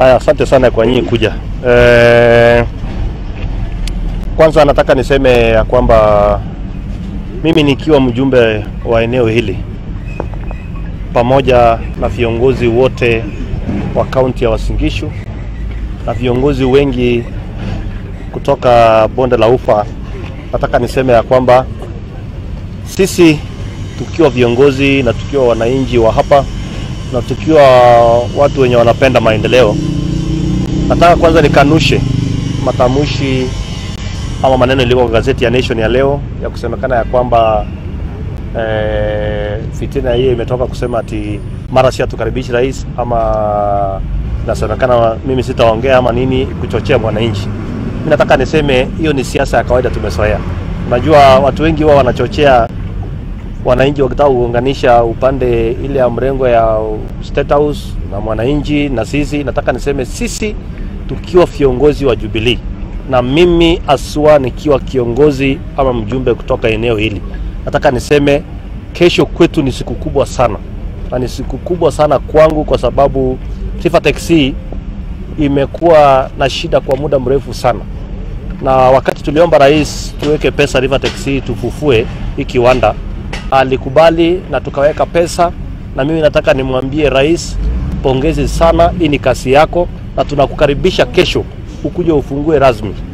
Haya, asante sana kwa nyinyi kuja. Eh, kwanza nataka niseme ya kwamba mimi nikiwa mjumbe wa eneo hili pamoja na viongozi wote wa kaunti ya Uasin Gishu na viongozi wengi kutoka bonde la Ufa, nataka niseme ya kwamba sisi tukiwa viongozi na tukiwa wananchi wa hapa na tukiwa watu wenye wanapenda maendeleo, nataka kwanza nikanushe matamshi ama maneno yaliyo kwa gazeti ya Nation ya leo ya kusemekana ya kwamba eh, fitina hiyo imetoka kusema ati mara si hatukaribishi rais ama nasemekana mimi sitaongea ama nini kuchochea mwananchi. Mimi nataka niseme hiyo ni siasa ya kawaida tumezoea. Unajua watu wengi huwa wanachochea wananchi wakitaka kuunganisha upande ile ya mrengo ya State House na mwananchi na sisi. Nataka niseme sisi tukiwa viongozi wa Jubilee na mimi aswa nikiwa kiongozi ama mjumbe kutoka eneo hili, nataka niseme kesho kwetu ni siku kubwa sana, na ni siku kubwa sana kwangu kwa sababu Taifa Taxi imekuwa na shida kwa muda mrefu sana, na wakati tuliomba rais tuweke pesa River Taxi tufufue hii kiwanda alikubali na tukaweka pesa, na mimi nataka nimwambie rais, pongezi sana, hii ni kasi yako na tunakukaribisha kesho ukuje ufungue rasmi.